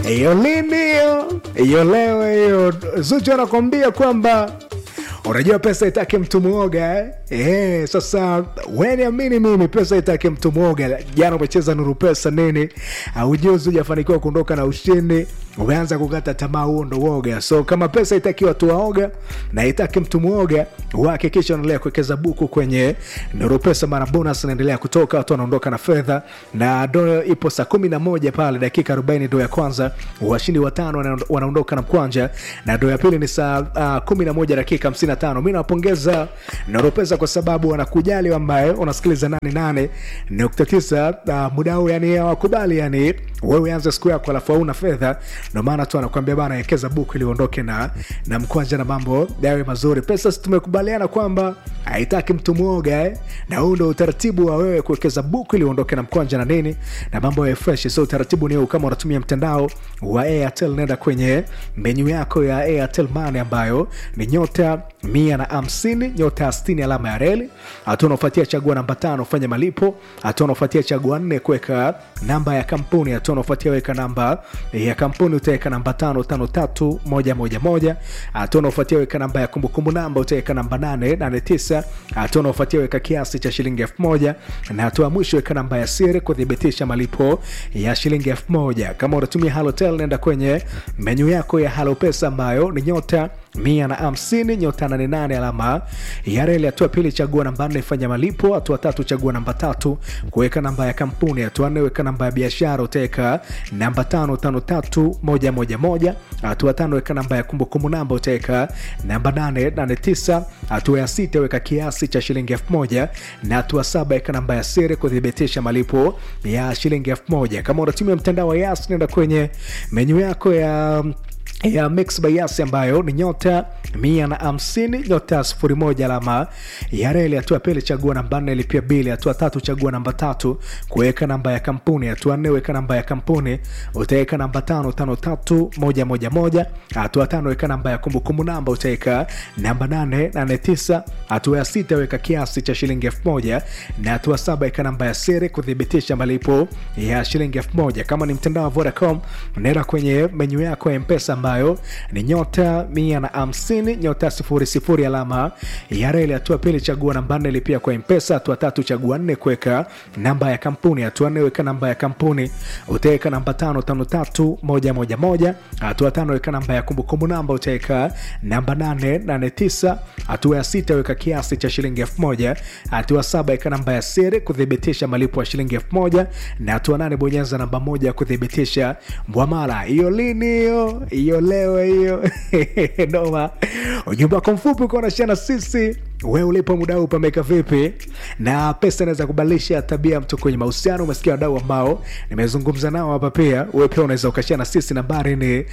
hiyo lini hiyo hiyo leo hiyo zuchu anakwambia kwamba unajua pesa itake mtu mwoga eh? Eh, sasa weniamini mimi pesa itake mtu mwoga jana umecheza nuru pesa nini aujuzi ujafanikiwa kuondoka na ushindi umeanza kukata tamaa huo ndo woga so kama pesa itaki watu waoga na itaki mtu mwoga uhakikisha unaendelea kuwekeza buku kwenye nuru pesa mara bonus inaendelea kutoka watu wanaondoka na fedha na do ipo saa kumi na moja pale dakika 40 ndo ya kwanza washindi watano wana- wanaondoka na mkwanja na ndo ya pili ni saa uh, kumi na moja dakika 55 mi nawapongeza nuru pesa kwa sababu wanakujali ambaye unasikiliza 88 nukta tisa uh, muda huu yani hawakubali yani wewe anze siku yako alafu hauna fedha ndo maana tu anakuambia bana wekeza buku ili uondoke na, na mkwanja na mambo yawe mazuri pesa si tumekubaliana kwamba haitaki mtu mwoga eh? na huu ndo utaratibu wa wewe kuwekeza buku ili uondoke na mkwanja na nini na mambo ya fresh so utaratibu ni huu kama unatumia mtandao wa airtel nenda kwenye menyu yako ya airtel money ambayo ni nyota mia na hamsini nyota ya stini alama ya reli hatua unaofuatia chagua namba tano fanya malipo hatua unaofuatia chagua nne kuweka namba ya kampuni hatua unaofuatia weka namba ya kampuni utaweka namba tano tano tatu moja moja moja hatua unaofuatia weka namba ya kumbukumbu namba utaweka namba nane nane tisa hatua unaofuatia weka kiasi cha shilingi elfu moja na hatua ya mwisho weka namba ya siri kuthibitisha malipo ya shilingi elfu moja kama unatumia halotel nenda kwenye menyu yako ya halo pesa ambayo ni nyota mia na hamsini nyota nane nane alama ya reli. Hatua pili chagua namba nne fanya malipo. Hatua tatu chagua namba tatu kuweka namba ya kampuni. Hatua nne weka namba ya biashara, utaweka namba tano tano tatu moja moja moja. Hatua tano weka namba ya kumbukumbu namba, utaweka namba nane nane tisa. Hatua ya sita weka kiasi cha shilingi elfu moja na hatua saba weka namba ya siri kuthibitisha malipo ya shilingi elfu moja. Kama unatumia mtandao wa Yas, nenda kwenye menyu yako ya ya mix by Yas ambayo ni nyota mia na hamsini nyota sifuri moja alama ya reli. Hatua pili chagua namba nne lipia bili. Hatua tatu chagua namba tatu kuweka namba ya kampuni. Hatua nne weka namba ya kampuni, utaweka namba tano tano tatu moja moja moja. Hatua tano weka namba ya kumbukumbu namba, utaweka namba nane nane tisa. Hatua ya sita weka kiasi cha shilingi elfu moja na hatua saba weka namba ya siri kuthibitisha malipo ya shilingi elfu moja. Kama ni mtandao wa Vodacom, nenda kwenye menyu yako ya mpesa ambayo ni nyota mia na hamsini nyota sifuri sifuri alama ya reli. Hatua pili chagua namba nne lipia kwa mpesa. Hatua tatu chagua nne kuweka namba ya kampuni. Hatua nne weka namba ya kampuni, utaweka namba tano tano tatu moja moja moja. Hatua tano weka namba ya kumbukumbu namba, utaweka namba nane nane tisa. Hatua ya sita weka kiasi cha shilingi elfu moja. Hatua saba weka namba ya siri kuthibitisha malipo ya shilingi elfu moja na hatua nane bonyeza namba moja kuthibitisha mwamala. Hiyo lini hiyo? Hiyo leo hiyo noma. Ujumbe wako mfupi uko unashana sisi wewe ulipo muda huu pameka vipi? Na pesa inaweza kubadilisha tabia ya mtu kwenye mahusiano. Umesikia wadau ambao nimezungumza nao hapa, pia wewe pia unaweza ukashia na sisi. Nambari ni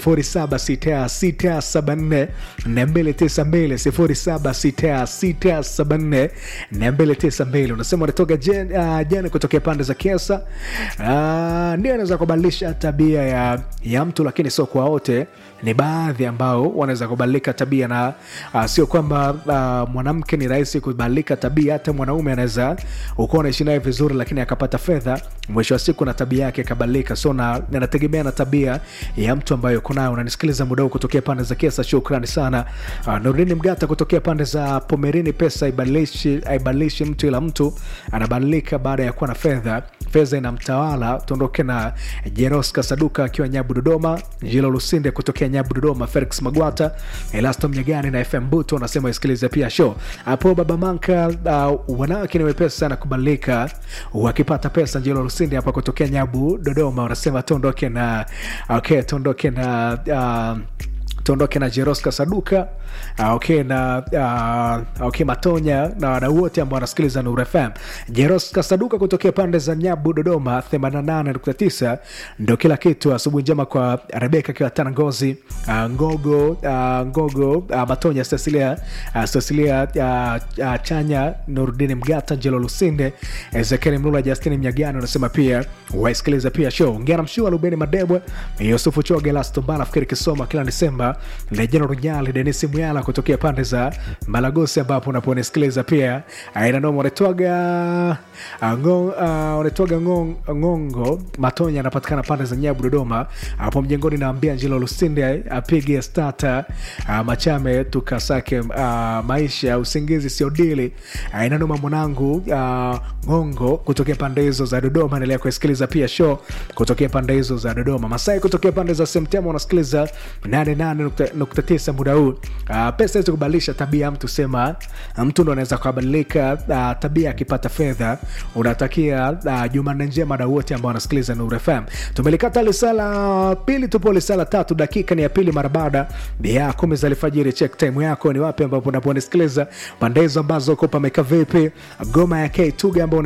076674 292 076674 unasema unatoka jen- ah, jana kutokea pande za Kiesa. Ah, ndio inaweza kubadilisha tabia ya, ya mtu, lakini sio kwa wote. Ni baadhi ambao wanaweza kubadilika tabia na uh, sio kwamba uh, mwanamke ni rahisi kubadilika tabia. Hata mwanaume anaweza ukuwa unaishi naye vizuri, lakini akapata fedha, mwisho wa siku na tabia yake ikabadilika. So na inategemea na tabia ya mtu ambayo uko nayo. Unanisikiliza muda huu kutokea pande za Kiesa, shukrani sana. Uh, Nurdini Mgata kutokea pande za Pomerini. Pesa haibadilishi haibadilishi mtu, ila mtu anabadilika baada ya kuwa na fedha. Fedha inamtawala. Tuondoke na Jeros Kasaduka akiwa Nyabu Dodoma, Jilo Lusinde kutokea Nyabu Dodoma, Felix Magwata, Elasto Mnyagani na FM Buto wanasema isikilize pia show hapo. Baba Manka, uh, wanawake ni wepesi sana kubadilika wakipata pesa. Jilo Lusinde hapa kutokea Nyabu Dodoma wanasema tuondoke na okay, tuondoke na uh, tuondoke na Jeroska Saduka uh, okay, na uh, okay, Matonya na wadau wote ambao wanasikiliza Nuru FM. Jeroska Saduka kutokea pande za Nyabu Dodoma 88.9 ndo kila kitu. Asubuhi njema kwa Rebeka akiwa Tana Ngozi, uh, Ngogo uh, Ngogo uh, Matonya Cecilia uh, Cecilia uh, uh, Chanya Nurudini Mgata Jelo Lusinde Ezekiel Mlula Justini Mnyagani wanasema pia waisikiliza pia show Ngera Mshua Lubeni Madebwe Yusufu Choge Lastombala Fikiri Kisoma kila Desemba Dodoma, Lejano Runyali, Denisi Mwyala kutokea pande za Malagosi ambapo unaponisikiliza pia aina noma unatwaga unatwaga Ngongo Matonya anapatikana pande za Nyabu Dodoma hapo mjengoni, naambia Njilo Lusinde apige stata uh, Machame tukasake uh, maisha usingizi sio dili aina noma mwanangu uh, Ngongo kutokea pande hizo za Dodoma, endelea kusikiliza pia show kutokea pande hizo za Dodoma. Masai kutokea pande za Semtema unasikiliza 88.9 muda huu. Uh, pesa hizo kubadilisha tabia ya mtu, sema mtu ndo anaweza kubadilika uh, tabia akipata fedha. Unatakia uh, Jumanne njema na wote ambao wanasikiliza Nuru FM. Tumelikata lisala pili, tupo lisala tatu, dakika ni ya pili mara baada ya kumi za alfajiri. Check time yako ni wapi ambapo unaponisikiliza pande hizo ambazo uko pameka vipi? Goma ya K Tuga ambao